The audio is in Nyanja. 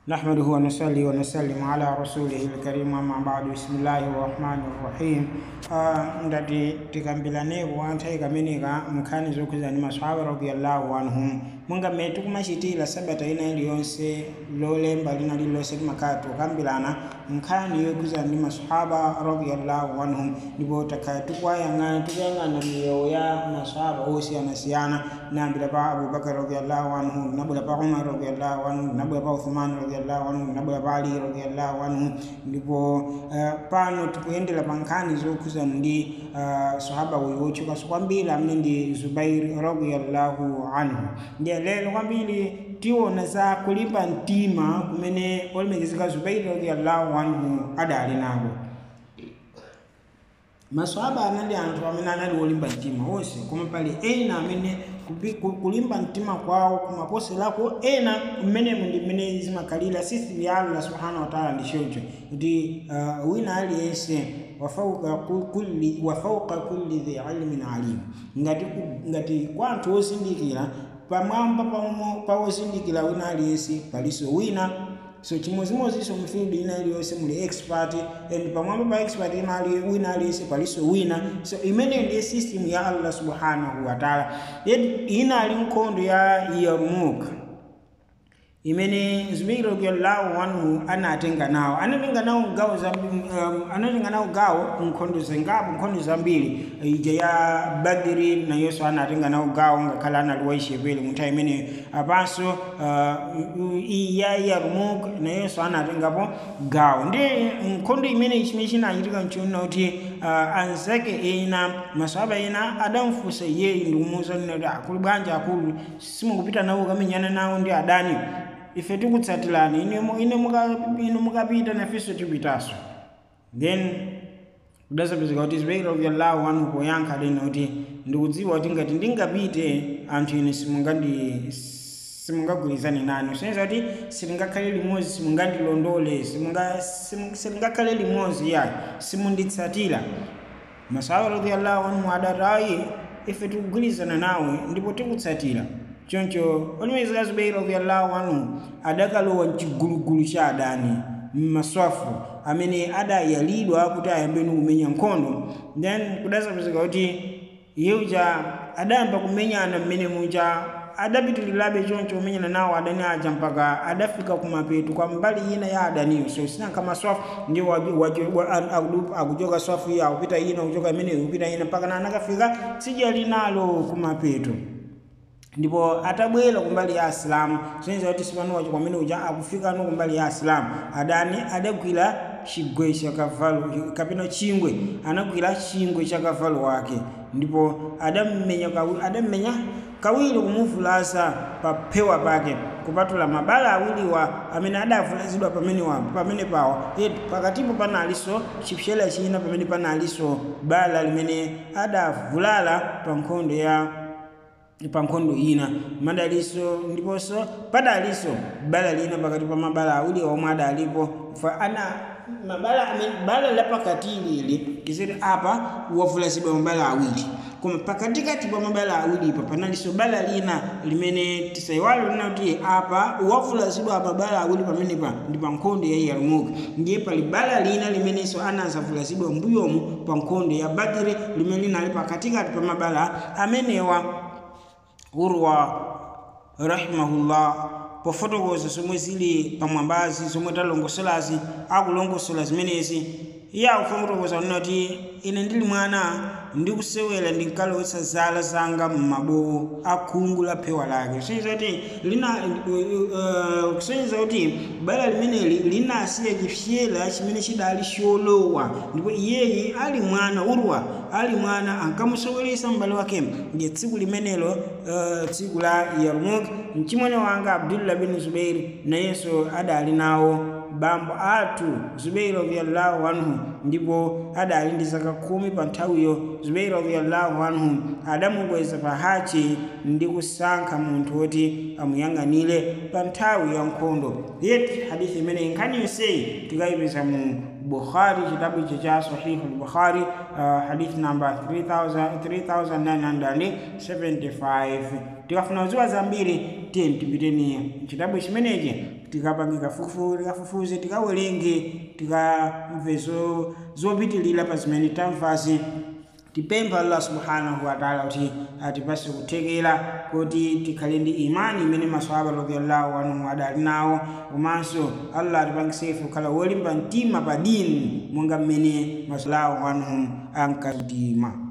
نحمده ونصلي ونسلم على رسوله الكريم أما بعد بسم الله الرحمن الرحيم uh, ndati tikambilaneko anthu ikameneka nkhani zokhuza ndi maswahaba radiyallahu anhum monga mmene tikumachitira sabata ina iliyonse lolemba lina lililonse timakhala tikukambirana nkhani yokhuza ndi maswahaba radiyallahu anhum ndipo takhala tikuyang'ana tikuyang'ana miyoyo ya maswahaba osiyanasiyana nambira pa abubakar radiyallahu anhu tinabwera pa umar radiyallahu anhu tinabwera pa uthman radiyallahu anhu tinabwera pa ali radiyallahu anhu ndipo uh, pano tikuyendera pa nkhani zokhuza ndi uh, sahaba uyu wotchukanso kwambiri amene ndi zubairi radiyallahu anhu ndiye lero kwambiri tiona za kulimba mtima kumene olemekezeka zubairi radiyallahu anhu adali nako maswahaba anali anthu amene anali olimba mtima onse koma pali ena amene kupi- ku- kulimba mtima kwawo kumaposerako ena mmenemu ndi mmene zimakhalira sisi ya allah subhanahu wa taala ndi choncho kuti uh, wina aliyense wafauka ku- kulli wafauka kulli dhi ilmin alim ngati ku- ngati kwa anthu ozindikira pamwamba pa- pa ozindikira wina aliyense palinso wina so chimodzimodzinso mfield ina iliyonse muli expert and pamwamba pa expert ina ali wina aliyense palinso wina so imeneyo ndiye system ya allah subhanahu wa taala yet ina ali nkhondo ya yarmuk imene zubairi radiyallahu anhu anatenga nawo anatenga nawo gawo za um, anatenga nawo gawo nkhondo zingapo nkhondo zambiri ija ya badiri nayonso anatenga nawo gawo ngakhale anali waishepere munthawi imeneyo apanso uh, iyi ya yarmuk nayonso anatengapo gawo ndi nkhondo imene chimene chinachitika nchiona kuti uh, anzake ena maswahaba ena adamfunsa iyeyi ndikumuwuza kuti akulu bwanji akulu simukupita nawo kamenyana nawo ndi adani ife tikutsatirani ine mu- ine muka- ine mukapita nafenso tipitanso then kudasapezeka kuti zubairi radiyallahu anhu poyankha lena kuti ndikudziwa kuti ngati ndingapite anthu ine simungandi simungagwirizane nane soneza kuti silingakhale limodzi simungandilondole simunga- simu- silingakhale limodzi ya simunditsatira masahaba radiyallahu anhu adati ayi ife tikugwirizana nawe ndipo tikutsatira choncho olemekezeka zubairi radiyallahu anhu adakalowa mchigulugulu cha adani mmaswafu amene adayalidwa kuti ayambeni kumenya nkhondo then kudasapezeka kuti iye uja adayamba kumenyana mmene muja adapitirirabe choncho kumenyana nawo adani aja mpaka adafika kumapeto kwa mbali ina ya adaniyo so sinanka maswafu ndiwo waju- waju- wa- a- akudu- akuchoka swafu iyo akupita ina kuchoka imeneyo kupita ina mpaka na anakafika tsidya linalo kumapeto ndipo atabwera kumbali ya asilamu soneza kuti sipanowacho kwamene uja akufika no kumbali ya asilamu adani adagwira chigwe cha kavalo kapena chingwe anagwira chingwe cha kavalo wake ndipo adammenya kawi- adammenya kawiri kumuvulaza pa phewa pake kupatula mabala awiriwa amene adavulazidwa pamene wa pamene pawo yet pakatipo panalinso chipsera china pamene panalinso bala limene adavulala pa nkhondo ya pa nkhondo ina madaliso ndiponso padalinso bala lina pakati pa mabala awiri omwe adalipo fa ana mabala amene bala lapakati lili kisiti apa wavulazidwa mabala awiri koma pakatikati pa mabala awiripa panalinso bala lina limene tisayiwale lina kuti apa wavulazidwa mabala awiri pamenepa ndi pa nkhondo ya yarmuk ndiye pali bala lina limenenso anazavulazidwa mbuyomu pa nkhondo ya badiri limene linali pakatikati pa mabala amenewa urwa rahimahullah pofotokoza zomwe zili pamwambazi zomwe talongosolazi akulongosola zimenezi iye akufotokoza kunena kuti ine ndili mwana ndikusewera ndinkalowetsa zala zanga m'mabowo akhungu la phewa lake kusonyeza kuti lina uh, kusonyeza kuti bala limeneli linasiya chipsyera chimene chidali cholowa ndipo iyeyi ali mwana urwa ali mwana ankamusoweresa m'bale wake ndiye tsiku limenelo uh, tsiku la yarmuk mchimwene wanga abdullah bin zubairi nayenso adali nawo bambo athu zubairi radiyallahu anhu ndipo adali ndi zaka khumi pa nthawiyo zubairi radiyallahu anhu adamukweza pa hachi ndi kusankha munthu woti amuyang'anire pa nthawi ya nkhondo yet hadithi imeneyi nkhani yonseyi tikayipeza mu bukhari chitabu ichi cha sahihu lbukhari uh, hadith namba 3975 tikafuna kudziwa zambiri tiye tipiteni chitabu chimenechi tikapange kafukufu tikafufuze tikawerenge tikamve zo- zopitilira pa zimene tamvazi tipempha allah subhanahu wataala kuti atipase kuthekera kuti tikhale ndi imani imene maswahaba radiallahu anhum adali nawo komanso allah atipangisefe kukhala wolimba mtima pa dini monga mmene maswahaba anhum ankalimba